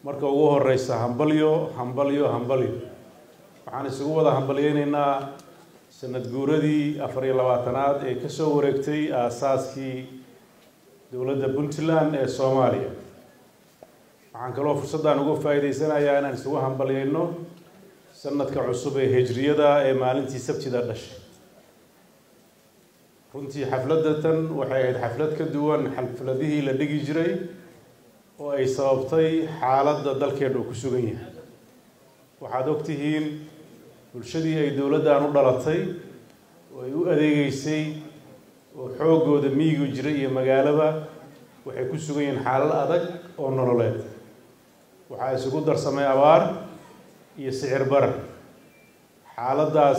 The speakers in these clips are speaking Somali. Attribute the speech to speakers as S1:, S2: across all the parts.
S1: marka ugu horeysa hambalyo hambalyo hambalyo waxaan isugu wada hambalyeyneynaa sanad guuradii afar iyo labaatanaad ee kasoo wareegtay aasaaskii dowladda puntland ee soomaaliya waxaan kaloo fursaddan uga faa'iideysanayaa inaan isugu hambalyeyno sanadka cusub ee hijriyada ee maalintii sabtida dhashay runtii xafladatan waxay ahayd xaflad ka duwan xafladihii la dhigi jiray oo ay sababtay xaaladda dalkeena uu ku sugan yahay waxaad ogtihiin bulshadii ay dowladdan u dhalatay oo ay u adeegeysay oo xooggooda miyigu jiray iyo magaalaba waxay ku sugan yihiin xaalal adag oo nololeed waxaa isugu darsamay abaar iyo sicir barar xaaladdaas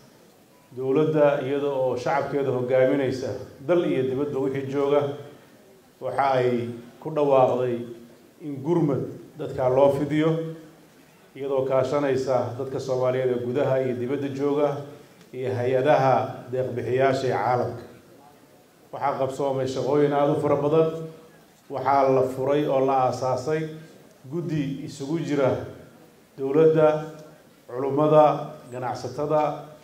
S1: dowladda iyada oo shacabkeeda hogaaminaysa dal iyo dibadba wixii jooga waxa ay ku dhawaaqday in gurmad dadkaa loo fidiyo iyadoo kaashanaysa dadka soomaaliyeed ee gudaha iyo dibadda jooga iyo hay-adaha deeqbixiyaasha ee caalamka waxaa qabsoomay shaqooyin aada u fara badan waxaa la furay oo la aasaasay guddi isugu jira dowladda culummada ganacsatada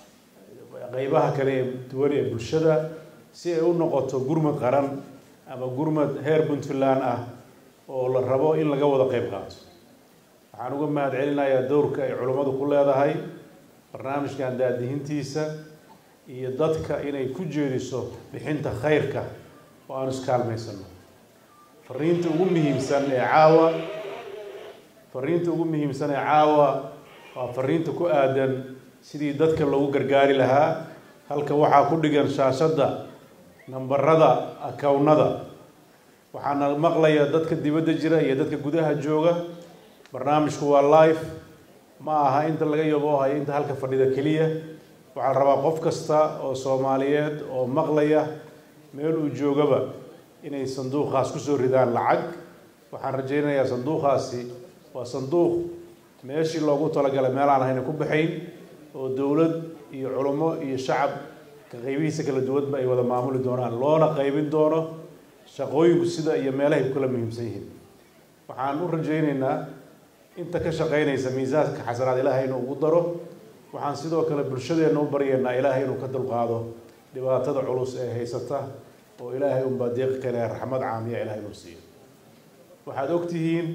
S1: qeybaha kale ee duwan ee bulshada si ay u noqoto gurmad qaran ama gurmad heer puntland ah oo la rabo in laga wada qeyb qaato waxaan uga mahad celinayaa dowrka ay culummadu ku leedahay barnaamijkan daadihintiisa iyo dadka inay ku jeediso bixinta khayrka oo aanu iskaalmaysano fariinta ugu muhiimsan ee caawa fariinta ugu muhiimsan ee caawa waa fariinta ku aadan sidii dadka loogu gargaari lahaa halka waxaa ku dhigan shaashadda nambarada akawnada waxaana maqlaya dadka dibadda jira iyo dadka gudaha jooga barnaamijku waa live ma aha inta laga yaboohayo inta halka fadhida keliya waxaa la rabaa qof kasta oo soomaaliyeed oo maqlaya meel uu joogaba inay sanduuqaas kusoo ridaan lacag waxaan rajaynayaa sanduuqaasi waa sanduuq meeshii loogu talagalay meel aan ahayna ku baxayn oo dowlad iyo culummo iyo shacab ka qeybihiisa kala duwanba ay wada maamuli doonaan loona qeybin doono shaqooyinku sida iyo meelahay ku kala muhiimsan yihiin waxaan u rajayneynaa inta ka shaqeynaysa miisaanka xasanaad ilaahay inuu ugu daro waxaan sidoo kale bulshadeenna u baryaynaa ilaahay inuu ka dulqaado dhibaatada culus ee haysata oo ilaahay unbaa deeqi kale raxmad caamiya ilahay inuu siiyo waxaad ogtihiin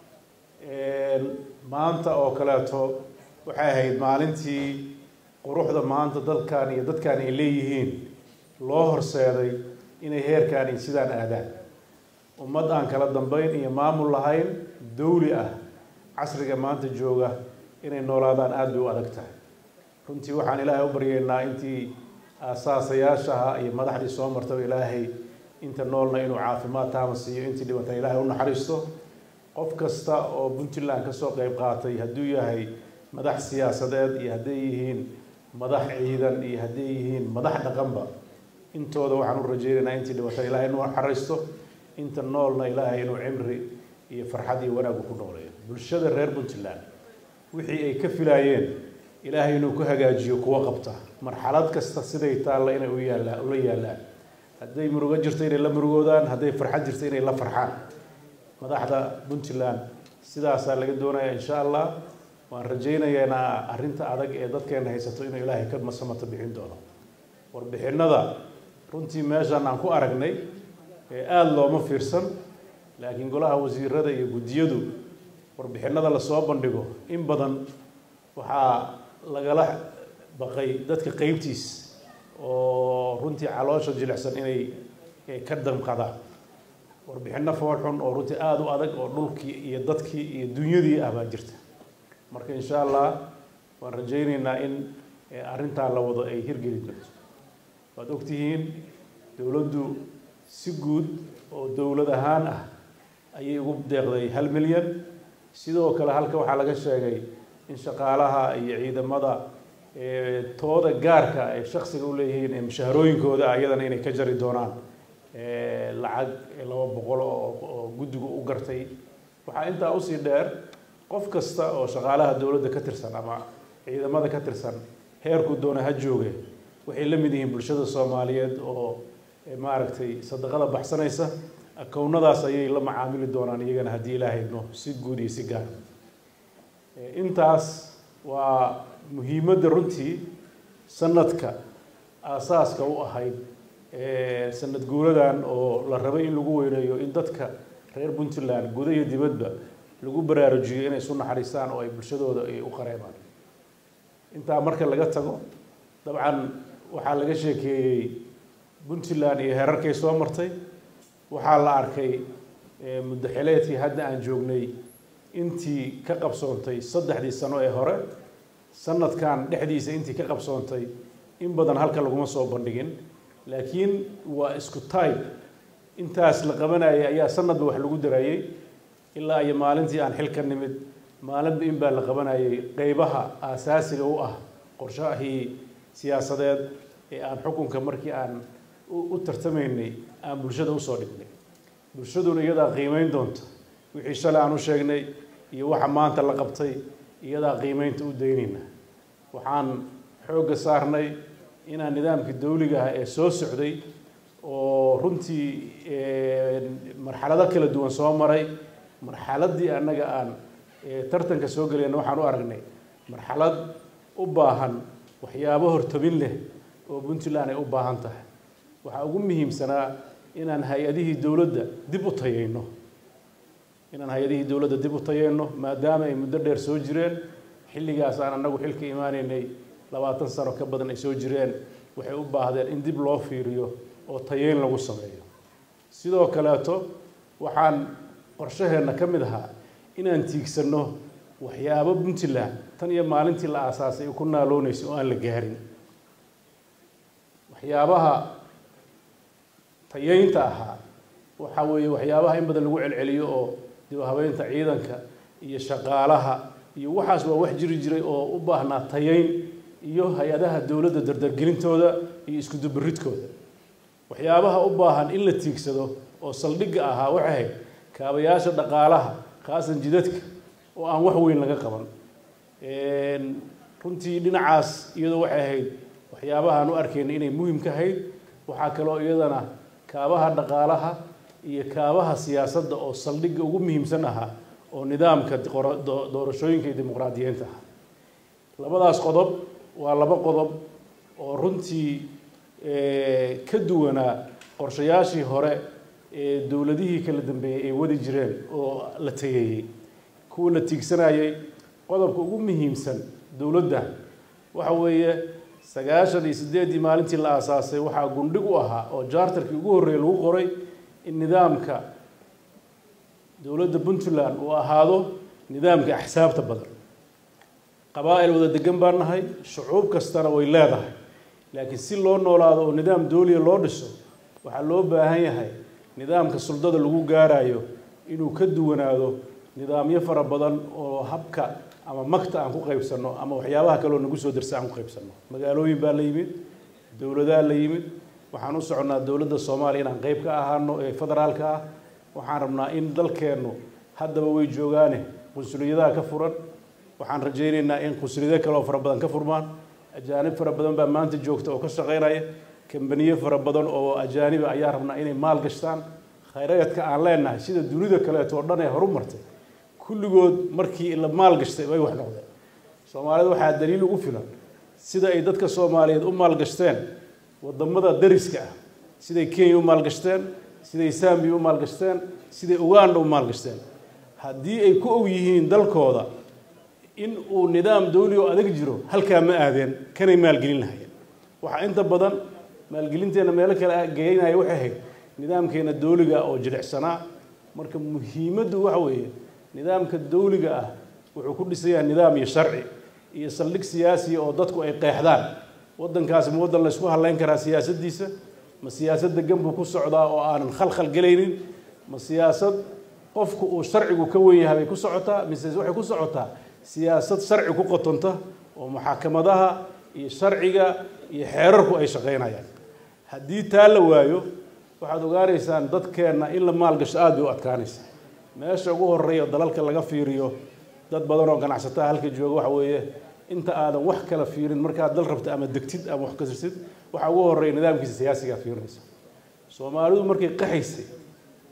S1: maanta oo kaleeto waxay ahayd maalintii quruxda maanta dalkan iyo dadkan ay leeyihiin loo horseeday inay heerkaani sidaan aadaan ummad aan kala dambeyn iyo maamul lahayn dawli ah casriga maanta jooga inay noolaadaan aada bay u adag tahay runtii waxaan ilaahay u baryeynaa intii aasaasayaashaha iyo madaxdii soo martaba ilaahay inta noolna inuu caafimaad taama siiyo intii dhibantay ilaahay u naxariisto qof kasta oo puntland kasoo qeyb qaatay hadduu yahay madax siyaasadeed iyo hadday yihiin madax ciidan iyo hadday yihiin madax dhaqanba intooda waxaan u rajeynaynaa intii dhibantay ilaahay inuu naxariisto inta noolna ilaahay inuu cimri iyo farxad iyo wanaagu ku nooleeyo bulshada reer puntland wixii ay ka filaayeen ilaahay inuu ku hagaajiyo kuwa qabta marxalad kasta siday taalla inay u yaalla ula yaallaan hadday murugo jirto inay la murugoodaan hadday farxad jirto inay la farxaan madaxda puntland sidaasaa laga doonaya insha allah waan rajaynaynaa arrinta adag ee dadkeena haysato inuu ilaahay ka masamata bixin doono warbixinada runtii meeshaan aan ku aragnay ee aada looma fiirsan laakiin golaha wasiirada iyo guddiyadu warbixinada lasoo bandhigo in badan waxaa lagala baqay dadka qeybtiis oo runtii caloosha jilicsan inay ka damqadaan warbixino foolxun oo runtii aada u adag oo dhulkii iyo dadkii iyo dunyadii ah baa jirta marka insha allah waan rajayneynaa in arrintaa la wado ay hirgeli doonto waad ogtihiin dowladdu si guud oo dowlad ahaan ah ayay ugu deeqday hal milyan sidoo kale halka waxaa laga sheegay in shaqaalaha iyo ciidamada tooda gaarka ay shaksiga u leeyihiin ee mushaharooyinkooda iyadana inay ka jari doonaan lacag laba boqol oo guddigu u gartay waxaa intaa usii dheer qof kasta oo shaqaalaha dowladda ka tirsan ama ciidamada ka tirsan heerku doona ha jooge waxay la mid yihiin bulshada soomaaliyeed oo maaragtay sadaqada baxsanaysa akownadaas ayay la macaamili doonaan iyagana haddii ilaahay idmo si guud iyo si gaar intaas waa muhiimadda runtii sanadka aasaaska u ahayd sanad guuradan oo la rabay in lagu weyneeyo in dadka reer puntland guda iyo dibadba lagu baraarujiyo inay isu naxariistaan oo ay bulshadooda ay u qareebaan intaa marka laga tago dabcan waxaa laga sheekeeyey puntland iyo herarkay soo martay waxaa la arkay muddo xileedkii hadda aan joognay intii ka qabsoontay saddexdii sano ee hore sanadkan dhexdiisa intii ka qabsoontay in badan halka laguma soo bandhigin laakiin waa isku tybe intaas la qabanayay ayaa sanadba wax lagu darayey ilaa iyo maalintii aan xilka nimid maalinba in baa la qabanayay qeybaha aasaasiga u ah qorshahii siyaasadeed ee aan xukunka markii aan u tartamaynay aan bulshada usoo dhignay bulshaduna iyadaa qiimeyn doonta wixii shalay aan u sheegnay iyo waxa maanta la qabtay iyadaa qiimeynta u daynayna waxaan xoogga saarnay inaan nidaamkii dawliga ah ee soo socday oo runtii marxalado kala duwan soo maray marxaladdii annaga aan tartanka soo gelayna waxaan u aragnay marxalad u baahan waxyaabo hortabin leh oo puntland ay u baahan tahay waxaa ugu muhiimsanaa inaan hay-adihii dowladda dib u tayeyno inaan hay-adihii dowladda dib u tayeyno maadaama ay muddo dheer soo jireen xilligaas aan annagu xilka imaanaynay labaatan sano ka badan ay soo jireen waxay u baahdeen in dib loo fiiriyo oo tayeyn lagu sameeyo sidoo kaleeto waxaan qorshaheenna ka mid ahaa inaan tiigsanno waxyaabo puntland tan iyo maalintii la aasaasay ku naaloonaysa oo aan la gaarin waxyaabaha tayeynta ahaa waxa weeye waxyaabaha in badan lagu celceliyo oo dib habeynta ciidanka iyo shaqaalaha iyo waxaas waa wax jiri jiray oo u baahnaa tayeyn iyo hay-adaha dowladda dardargelintooda iyo isku dubaridkooda waxyaabaha u baahan in la tiigsado oo saldhigga ahaa waxay ahayd kaabayaasha dhaqaalaha khaasan jidadka oo aan wax weyn laga qaban runtii dhinacaas iyadoo waxay ahayd waxyaabahaan u arkayna inay muhim ka ahayd waxaa kaloo iyadana kaabaha dhaqaalaha iyo kaabaha siyaasadda oo saldhigga ugu muhiimsan ahaa oo nidaamka doorashooyinka iyo dimuqraadiyiinta ah labadaas qodob waa laba qodob oo runtii ka duwanaa qorshayaashii hore ee dowladihii kala dambeeyey ay wadi jireen oo la tageeyey kuwa la tiigsanayay qodobka ugu muhiimsan dowladda waxa weeye sagaashan iyo siddeeddii maalintii la aasaasay waxaa gundhig u ahaa oo jaartarkii ugu horreeyay lagu qoray in nidaamka dowladda puntland uu ahaado nidaamka axsaabta badan qabaa'il wada degan baan nahay shucuub kastana way leedahay laakiin si loo noolaado oo nidaam dooliya loo dhiso waxaa loo baahan yahay nidaamka suldada lagu gaarayo inuu ka duwanaado nidaamyo fara badan oo habka ama magta aan ku qaybsanno ama waxyaabaha kaleoo nagu soo darsa aan ku qaybsanno magaalooyin baa la yimid dowladaa la yimid waxaan u soconnaa dowladda soomaaliya inaan qeyb ka ahaano ee federaalka ah waxaan rabnaa in dalkeennu haddaba way joogaane qunsuliyadaha ka furan waxaan rajaynaynaa in qunsuliyado kale oo fara badan ka furmaan ajaanib fara badan baa maanta joogta oo ka shaqaynaya kambaniyo fara badan oo ajaaniba ayaa rabnaa inay maal gashtaan khayraadka aan leenahay sida dunida kaleeto oo dhan ee horu martay kulligood markii la maal gashtay way wax noqdeen soomaalida waxaa daliil ugu filan sida ay dadka soomaaliyeed u maalgashteen wadamada dariska ah siday kenya u maalgashteen siday sambiya u maalgashteen siday uganda u maalgashteen haddii ay ku og yihiin dalkooda in uu nidaam dawli oo adag jiro halkaa ma aadeen kanay maalgelin lahayeen waxaa inta badan maalgelinteenna meelo kale geynaya waxay ahayd nidaamkeena dawliga oo jilicsanaa marka muhiimaddu waxa weeye nidaamka dawliga ah wuxuu ku dhisayaa nidaam iyo sharci iyo saldhig siyaasiya oo dadku ay qeexdaan waddankaasi ma waddan laysku hadlayn karaa siyaasaddiisa ma siyaasad degan buu ku socdaa oo aanan khalkhal gelaynin ma siyaasad qofku uu sharcigu ka wen yahay bay ku socotaa mise waxay ku socotaa siyaasad sharci ku qotonta oo muxaakamadaha iyo sharciga iyo xeerarku ay shaqaynayaan haddii taa la waayo waxaad ogaanaysaan dadkeenna in la maalgasho aada bay u adkaanaysa meesha ugu horeeya dalalka laga fiiriyo dad badan oo ganacsataa halka jooga waxa weeye inta aadan wax kala fiirin markaad dal rabta ama degtid ama wax kasirtid waxaa ugu horeeya nidaamkiisa siyaasigaad fiirinaysa soomaalidu markay qaxaysay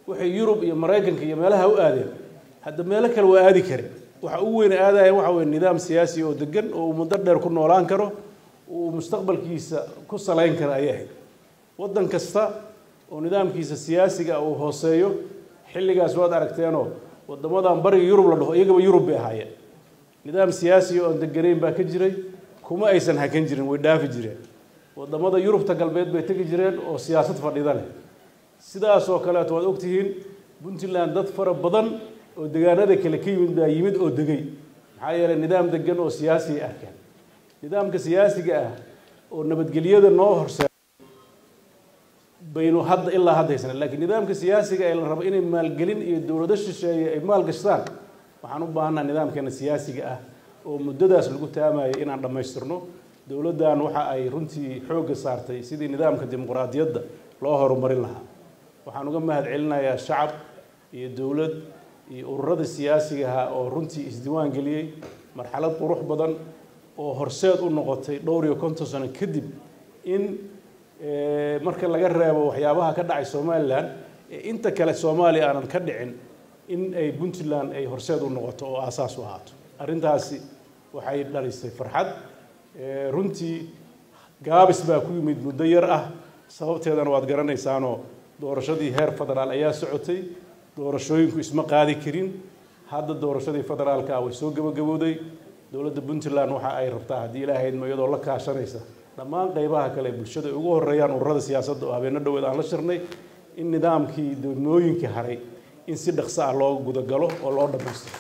S1: waxay yurub iyo maraykanka iyo meelaha u aadeen hadda meelo kale waa aadi kare waxa ugu weyn aadaya waxa weye nidaam siyaasi oo degan oo uu muddo dheer ku noolaan karo uu mustaqbalkiisa ku salayn kara ayay ahayd waddan kasta oo nidaamkiisa siyaasiga uu hooseeyo xilligaas waad aragteenoo waddamadan bariga yurub la dhaho iyagaba yurub bay ahaayeen nidaam siyaasiga oon deganayn baa ka jiray kuma aysan hakan jirin way dhaafi jireen waddamada yurubta galbeed bay tegi jireen oo siyaasad fadhida leh sidaas oo kaleeto waad ogtihiin puntland dad fara badan oo degaanada kale ka yimid baa yimid oo degay maxaa yeelay nidaam degan oo siyaasi ay arkeen nidaamka siyaasiga ah oo nabadgelyada noo horse baynu hadda ilaa hadda haysana laakiin nidaamka siyaasiga ee la rabo inay maalgelin iyo dowlado shisheeye ay maal gashtaan waxaan u baahannaha nidaamkeena siyaasiga ah oo muddadaas lagu taamayo inaan dhammaystirno dowladdan waxa ay runtii xoogga saartay sidii nidaamka dimuqraadiyadda loo horumarin lahaa waxaan uga mahad celinayaa shacab iyo dowlad iyo ururada siyaasiga ahaa oo runtii isdiwaan geliyey marxalad qurux badan oo horseed u noqotay dhowr iyo konton sano kadib in marka laga reebo waxyaabaha ka dhacay somalilan ee inta kale soomaaliya aanan ka dhicin in ay puntland ay horseed u noqoto oo aasaas u ahaato arrintaasi waxay dhalisay farxad runtii gaabis baa ku yimid muddo yar ah sababteedana waad garanaysaanoo doorashadii heer federaal ayaa socotay doorashooyinku isma qaadi karin hadda doorashadii federaalka way soo gabagabowday dowladda puntland waxa ay rabtaa haddii ilaahaydma iyadoo la kaashanaysa dhammaan qeybaha kale ee bulshada ay ugu horeeyaan ururada siyaasadda oo habeenno dhoweed aan la shirnay in nidaamkii degmooyinkii haray in si dhaqso ah loo gudagalo oo loo dhammaystiro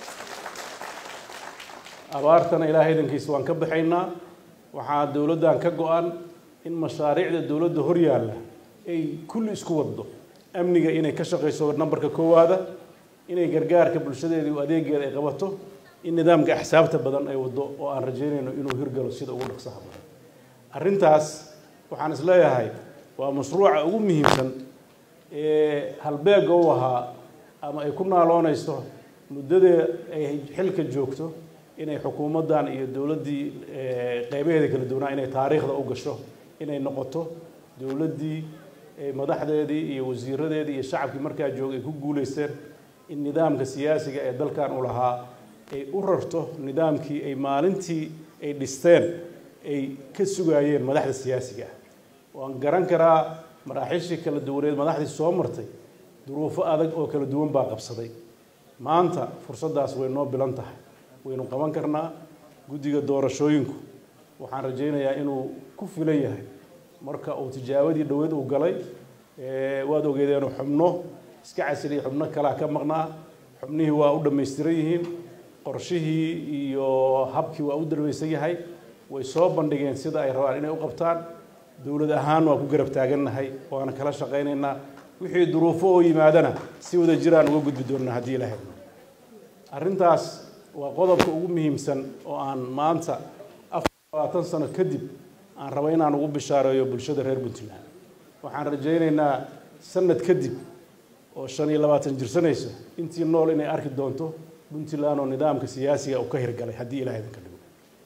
S1: abaartana ilaahay idankiisa waan ka baxaynaa waxaa dowladdan ka go-an in mashaariicda dowladda hor yaalla ay kulli isku waddo amniga inay ka shaqayso nambarka koowaada inay gargaarka bulshadeeda iyo adeegeeda ay qabato in nidaamka axsaabta badan ay waddo oo aan rajaynayno inuu hirgalo sida ugu dhaqsaha badan arrintaas waxaan isleeyahay waa mashruuca ugu muhiimsan ee halbeega u ahaa ama ay ku naaloonayso muddada ay xilka joogto inay xukuumaddan iyo dowladdii qeybaheeda kala duwanaa inay taariikhda u gasho inay noqoto dowladdii madaxdeedii iyo wasiiradeedii iyo shacabkii markaa joogay ay ku guulaysteen in nidaamka siyaasiga ee dalkan u lahaa ay u rarto nidaamkii ay maalintii ay dhisteen ay ka sugaayeen madaxda siyaasiga ah waan garan karaa maraaxiishii kala duwaneed madaxdii soo martay duruufo adag oo kala duwan baa qabsaday maanta fursaddaas way noo bilan tahay waynu qaban karnaa guddiga doorashooyinku waxaan rajaynayaa inuu ku filan yahay marka uu tijaabadii dhoweed uu galay waad ogeedeenoo xubno iska casiliya xubno kalaa ka maqnaa xubnihii waa u dhammaystiran yihiin qorshihii iyo habkii waa u dhamaysan yahay way soo bandhigeen sida ay rabaan inay u qabtaan dowlad ahaan waa ku garab taagannahay waana kala shaqaynaynaa wixii duruufo oo yimaadana si wada jiraan uga gudbi doonnaa haddii ilaahay arrintaas waa qodobka ugu muhiimsan oo aan maanta afar labaatan sano kadib aan raba inaan ugu bishaareeyo bulshada reer puntland waxaan rajaynaynaa sanad kadib oo shan iyo labaatan jirsanaysa intii nool inay arki doonto puntland oo nidaamka siyaasiga uu ka hirgalay haddii ilahay idinka dhigo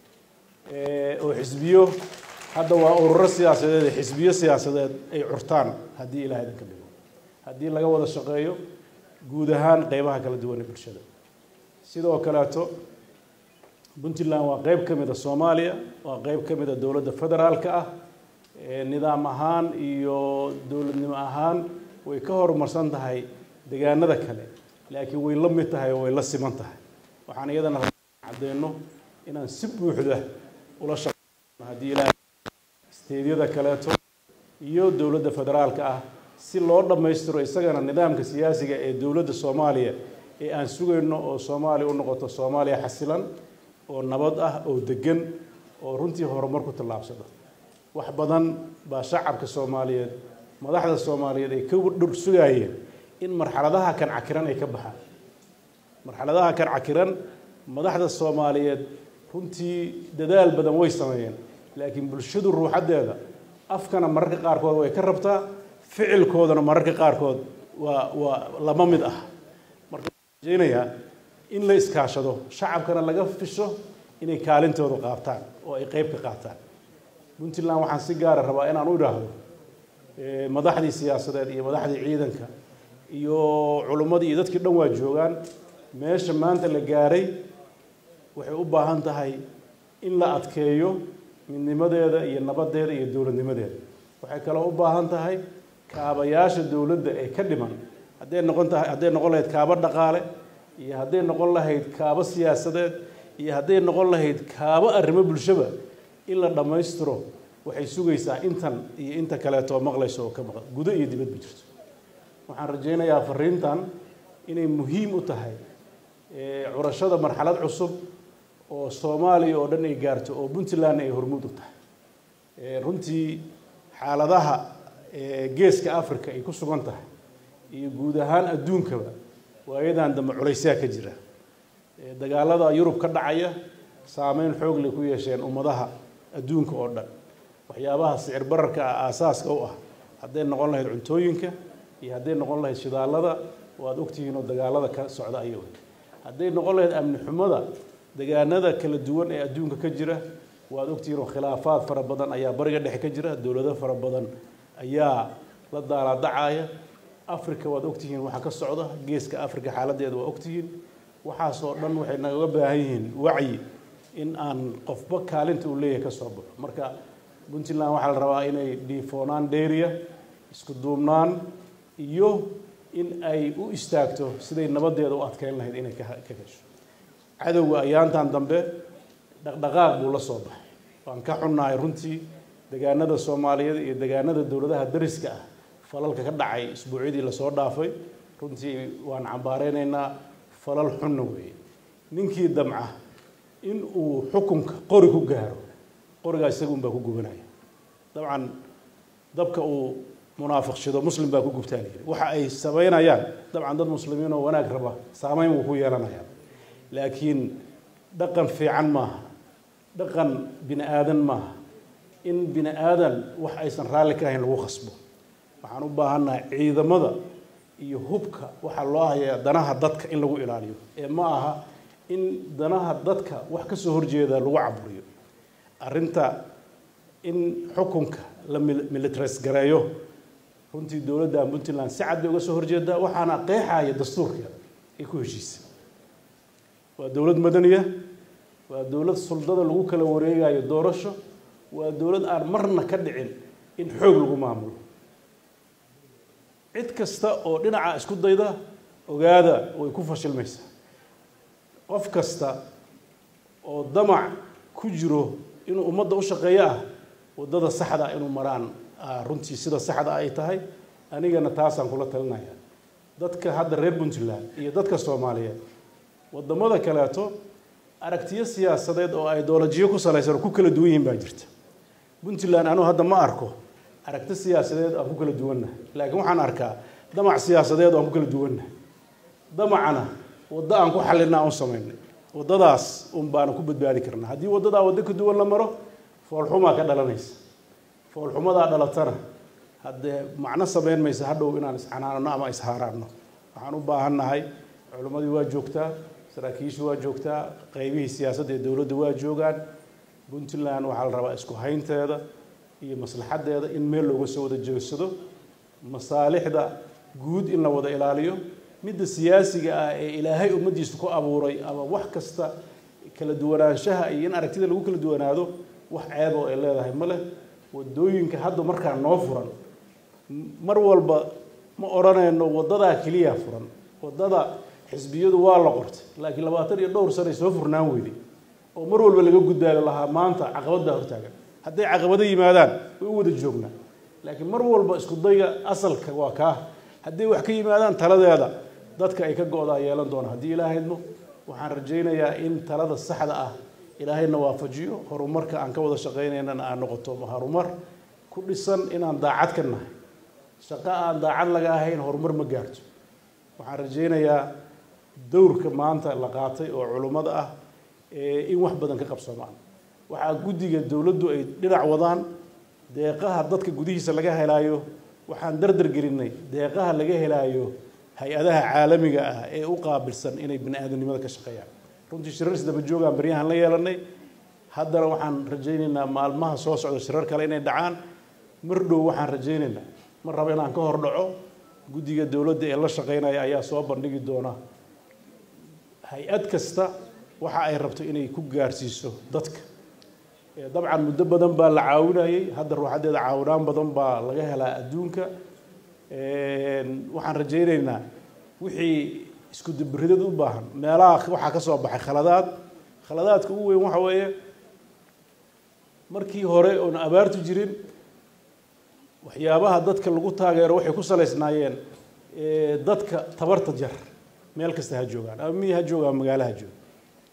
S1: oo xisbiyo hadda waa ururo siyaasadeed ee xisbiyo siyaasadeed ay curtaan haddii ilahay idinka dhigo haddii laga wada shaqeeyo guud ahaan qeybaha kala duwan ee bulshada sidoo kaleeto puntland waa qeyb ka mid a soomaaliya waa qeyb ka mid a dowladda federaalka ah nidaam ahaan iyo dowladnimo ahaan way ka horumarsan tahay degaanada kale laakiin way la mid tahay oo way la siman tahay waxaan iyadana cadeyno inaan si buuxda ula shaqeyno haddii ilaahay isteedyada kaleeto iyo dowladda federaalka ah si loo dhammaystiro isagana nidaamka siyaasiga ee dowladda soomaaliya ee aan sugayno oo soomaaliya u noqoto soomaaliya xasilan oo nabad ah oo degan oo runtii horumar ku tallaabsada wax badan baa shacabka soomaaliyeed madaxda soomaaliyeed ay ka dhur sugaayeen in marxaladaha kan cakiran ay ka baxaan marxaladaha kan cakiran madaxda soomaaliyeed runtii dadaal badan way sameeyeen laakiin bulshadu ruuxaddeeda afkana mararka qaarkood way ka rabtaa ficilkoodana mararka qaarkood waa waa lama mid ah marka waxaan rajaynayaa in la iskaashado shacabkana laga fisho inay kaalintooda qaabtaan oo ay qeyb ka qaataan puntland waxaan si gaara rabaa inaan u idhaahdo madaxdii siyaasadeed iyo madaxdii ciidanka iyo culimmadii iyo dadkii dhan waa joogaan meesha maanta la gaaray waxay u baahan tahay in la adkeeyo midnimadeeda iyo nabadeeda iyo dowladnimadeeda waxay kaloo u baahan tahay kaabayaasha dowladda ee ka dhiman hadday noqon tahay hadday noqon lahayd kaabo dhaqaale iyo hadday noqon lahayd kaabo siyaasadeed iyo hadday noqon lahayd kaabo arrimo bulshaba in la dhammaystiro waxay sugaysaa intan iyo inta kaleeto oo maqlayso oo ka maqan gudo iyo dibadba jirto waxaan rajaynayaa fariintan inay muhiim u tahay curashada marxalad cusub oo soomaaliya oo dhan ay gaarto oo puntland ay hormuud u tahay runtii xaaladaha geeska africa ay ku sugan tahay iyo guud ahaan adduunkaba waayadan dambe culaysyaa ka jira dagaalada yurub ka dhacaya saameyn xoog lay ku yeesheen ummadaha adduunka oo dhan waxyaabaha sicir bararka ah aasaaska u ah hadday noqon lahayd cuntooyinka iyo hadday noqon lahayd shidaalada waad ogtihiin oo dagaalada ka socda ayago hadday noqon lahayd amni xumada degaanada kala duwan ee adduunka ka jira waad ogtihiin oo khilaafaad fara badan ayaa bariga dhexe ka jira dowlado fara badan ayaa la daalaadacaya africa waad ogtihiin waxaa ka socda geeska africa xaaladeeda waa ogtihiin waxaasoo dhan waxay nagaga baahan yihiin wacyi in aan qofba kaalinta uu leeyahay ka soo baxo marka puntland waxaa la rabaa inay dhiifoonaan dheeriya isku duubnaan iyo in ay u istaagto siday nabadeeda u adkeyn lahayd inay ka gasho cadowga ayaantan dambe dhaqdhaqaaq buu la soo baxay waan ka xunnahay runtii degaanada soomaaliyeed iyo degaanada dowladaha dariska ah falalka ka dhacay isbuucyadii lasoo dhaafay runtii waan cambaareynayna falal xunna weeye ninkii damca in uu xukunka qori ku gaaro qorigaa isaga un baa ku gubanaya dabcan dabka uu munaafiqshido muslim baa ku gubtaa layidhi waxa ay samaynayaan dabcan dad muslimiin oo wanaag raba saameyn wuu ku yeelanayaan laakiin dhaqan fiican maaha dhaqan bini aadan maaha in bini aadan wax aysan raalli ka ahayn lagu khasbo waxaan u baahannahay ciidamada iyo hubka waxaa loo hayaa danaha dadka in lagu ilaaliyo ee ma aha in danaha dadka wax ka soo horjeeda lagu caburiyo arrinta in xukunka la militaris gareeyo runtii dowladda puntland si cad bay uga soo horjeedaa waxaana qeexaya dastuurkeeda ay ku heshiisay waa dowlad madaniya waa dowlad suldada lagu kala wareegayo doorasho waa dowlad aan marna ka dhicin in xoog lagu maamulo cid kasta oo dhinaca isku dayda ogaada way ku fashilmaysaa qof kasta oo damac ku jiro inuu ummadda u shaqeeyo ah waddada saxda inuu maraan runtii sida saxda ay tahay anigana taasaan kula talinaya dadka hadda reer puntland iyo dadka soomaaliyeed waddamada kaleeto aragtiyo siyaasadeed oo ideolojiyo ku salaysan oo ku kala duwan yihiin baa jirta puntland anuu hadda ma arko aragti siyaasadeed aan ku kala duwannahay laakiin waxaan arkaa damac siyaasadeed oo aan ku kala duwannahay damacana waddo aan ku xallinaa aan u samaynay waddadaas un baana ku badbaadi karnaa haddii waddadaa waddo ka duwan la maro foolxumaa ka dhalanaysa foolxumadaa dhalatana haddee macno samayn maysa hadhow inaan iscanaanano ama ishaaraanno waxaan u baahannahay culimmadii waa joogtaa saraakiishii waa joogtaa qeybihii siyaasadda ee dowladda waa joogaan puntland waxaa la rabaa isku haynteeda iyo maslaxaddeeda in meel looga soo wada jeegsado masaalixda guud in la wada ilaaliyo midda siyaasiga ah ee ilaahay ummaddiisa ku abuuray ama wax kasta kala duwanaanshaha iyo in aragtida lagu kala duwanaado wax ceeb oo ay leedahay ma leh waddooyinka hadda markaa noo furan mar walba ma odhanayno waddadaa keliya furan waddada xisbiyadu waa la qortay laakiin labaatan iyo dhowr sanay soo furnaan weyday oo mar walba laga gudbaayo lahaa maanta caqabaddaa hortaagan hadday caqabado yimaadaan way u wada joognaa laakiin mar walba isku dayga asalka waa kaa hadday wax ka yimaadaan taladeeda dadka ay ka go-daa yeelan doona haddii ilaahydmo waxaan rajaynayaa in talada saxda ah ilaahayna waafajiyo horumarka aan ka wada shaqaynaynana aan noqoto horumar ku dhisan inaan daacad ka nahay shaqo aan daacad laga ahayn horumar ma gaarto waxaan rajaynayaa dowrka maanta la qaatay oo culummada ah in wax badan ka qabsoomaan waxaa guddiga dowladdu ay dhinac wadaan deeqaha dadka gudihiisa laga helaayo waxaan dardar gelinay deeqaha laga helaayo hay-adaha caalamiga ah ee u qaabilsan inay bini aadanimada ka shaqeeyaan runtii shirar isdaba joogaan baryahan la yeelanay haddana waxaan rajaynaynaa maalmaha soo socda shirar kale inay dhacaan mar dhow waxaan rajaynaynaa ma rabo inaan ka hor dhaco guddiga dowladda ee la shaqeynaya ayaa soo bandhigi doona hay-ad kasta waxa ay rabto inay ku gaarsiiso dadka dabcan muddo badan baa la caawinayay hadda ruuxaddeeda caawinaan badan baa laga helaa adduunka waxaan rajaynaynaa wixii isku dabiridad u baahan meelaha waxaa ka soo baxay khaladaad khaladaadka ugu weyn waxa weeye markii hore oon abaartu jirin waxyaabaha dadka lagu taageero waxay ku salaysnaayeen dadka tabarta jar meel kasta ha joogaan ama miyi ha jooga ama magaalo ha jooga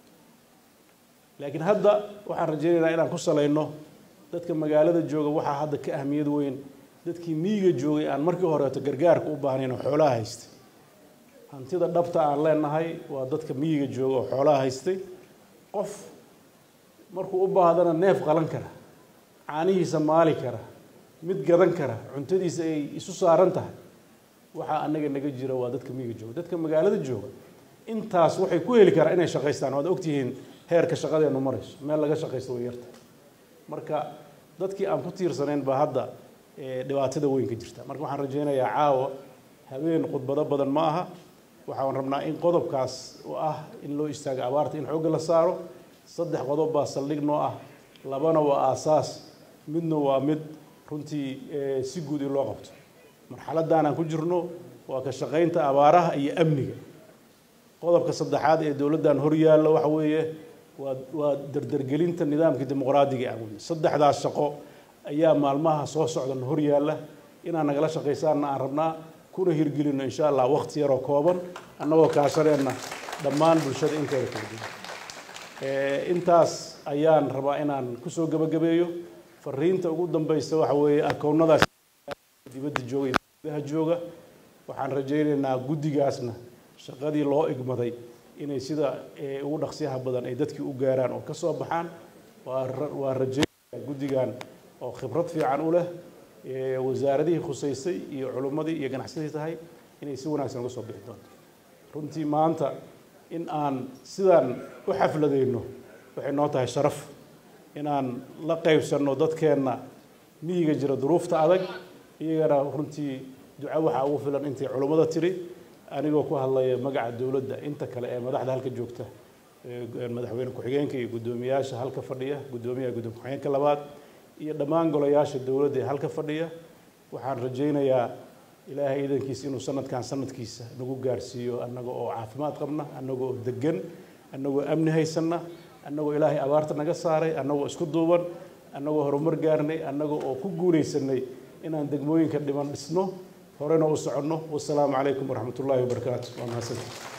S1: laakiin hadda waxaan rajaynaynaa inaan ku salayno dadka magaalada jooga waxaa hadda ka ahmiyad weyn dadkii miyiga joogay aan markii horeeto gargaarka u baahnayn oo xoolaha haystay hantida dhabta aan leenahay waa dadka miyiga jooga oo xoolaha haystay qof markuu u baahdana neef qalan kara caanihiisa maali kara mid gadan kara cuntadiisa ay isu saaran tahay waxaa anaga naga jira waa dadka miyiga jooga dadka magaalada jooga intaas waxay ku heli karaan inay shaqaystaan waad ogtihiin heerka shaqadeenu marayso meel laga shaqaysto way yarta marka dadkii aan ku tiirsanayn baa hadda dhibaatada weyn ka jirta marka waxaan rajaynayaa caawa habeen khudbado badan ma aha waxaan rabnaa in qodobkaas oo ah in loo istaago abaarta in xoogga la saaro saddex qodob baa saldhig noo ah labana waa aasaas midna waa mid runtii si guud in loo qabto marxaladdan aan ku jirno waa ka shaqaynta abaaraha iyo amniga qodobka saddexaad ee dowladdan hor yaalla waxa weeye waa waa dardargelinta nidaamka dimuqraadiga ah wey saddexdaas shaqo ayaa maalmaha soo socdan hor yaalla inaan nagala shaqaysaanna aan rabnaa kuna hirgelino insha allah waqti yaroo kooban annagoo kaashaneenna dhammaan bulshada inteeda kala duwan intaas ayaan rabaa inaan kusoo gebagabeeyo fariinta ugu dambeysa waxa weeye akoonnadaas dibadda jooga iyo gudaha jooga waxaan rajaynaynaa guddigaasna shaqadii loo igmaday inay sida ugu dhaqsiyaha badan ay dadkii u gaaraan oo ka soo baxaan waa rajaynaya guddigan oo khibrad fiican u leh wasaaradihii khusaysay iyo culummadii iyo ganacsadii tahay inay si wanaagsan uga soo bixi doonto runtii maanta in aan sidaan u xafladayno waxay noo tahay sharaf inaan la qaybsanno dadkeenna miyiga jira duruufta adag iyagana runtii duco waxaa ugu filan intay culummada tiri anigoo ku hadlaya magaca dowladda inta kale ee madaxda halka joogta madaxweyne ku-xigeenka iyo guddoomiyaasha halka fadhiya guddoomiyaha guddoom ku-xigeenka labaad iyo dhammaan golayaasha dowladda ee halka fadhiya waxaan rajaynayaa ilaahay iidankiisa inuu sanadkan sanadkiisa nagu gaarsiiyo annaga oo caafimaad qabna annaga oo degan annagoo amni haysanna annagoo ilaahay abaarta naga saaray annagoo isku duuban annagoo horumar gaarnay annaga oo ku guulaysanay inaan degmooyinka dhiman dhisno horena u soconno wasalaamu calaykum waraxmat ullaahi wabarakaatu waa mahadsantii